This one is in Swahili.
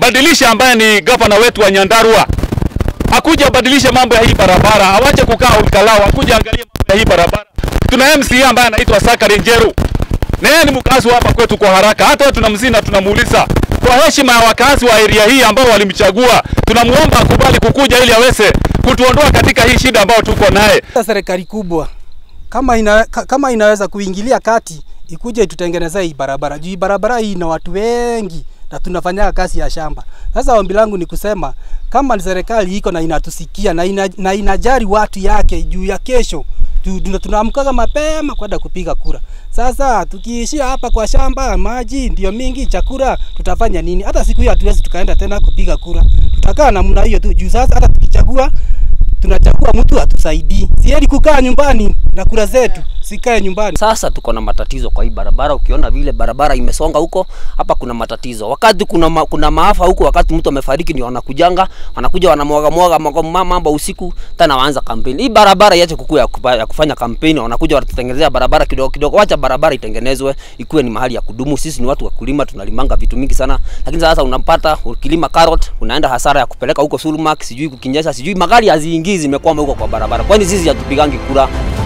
badilisha ambaye ni gavana wetu wa Nyandarua akuja abadilishe mambo ya hii barabara, awache kukaa ukalao, akuja angalie mambo ya hii barabara. Tuna MCA ambaye anaitwa Sakari Njeru, na yeye ni mkazi hapa kwetu kwa haraka. Hata tunamzina na tunamuuliza kwa heshima ya wakazi wa area hii ambao walimchagua, tunamuomba akubali kukuja ili aweze kutuondoa katika hii shida ambayo tuko naye. Serikali kubwa kama, ina, kama inaweza kuingilia kati ikuje itutengenezee hii barabara juu barabara hii ina watu wengi na tunafanya kazi ya shamba. Sasa ombi langu ni kusema kama serikali iko na inatusikia na, ina, na inajari watu yake juu ya kesho tunaamkaga mapema kwenda kupiga kura. Sasa tukiishia hapa kwa shamba, maji ndio mingi, chakula tutafanya nini? Hata siku hiyo hatuwezi tukaenda tena kupiga kura, tutakaa namna hiyo tu juu sasa hata tukichagua tunachagua mtu atusaidii. Sieni kukaa nyumbani na kura zetu sikae nyumbani. Sasa tuko na matatizo kwa hii barabara. Ukiona vile barabara imesonga huko, hapa kuna matatizo. Wakati kuna ma, kuna maafa huko, wakati mtu amefariki ndio wanakujanga, wanakuja wanamwaga mwaga mambo usiku, tena waanza kampeni. Hii barabara iache kukua ya, kupa, ya kufanya kampeni, wanakuja wanatutengenezea barabara kidogo kidogo. Wacha barabara itengenezwe ikuwe ni mahali ya kudumu. Sisi ni watu wa kulima, tunalimanga vitu mingi sana, lakini sasa unampata ukilima carrot, unaenda hasara ya kupeleka huko Sulmak, sijui kukinyesha, sijui magari haziingii, zimekwama huko kwa barabara. Kwani sisi hatupigangi kura?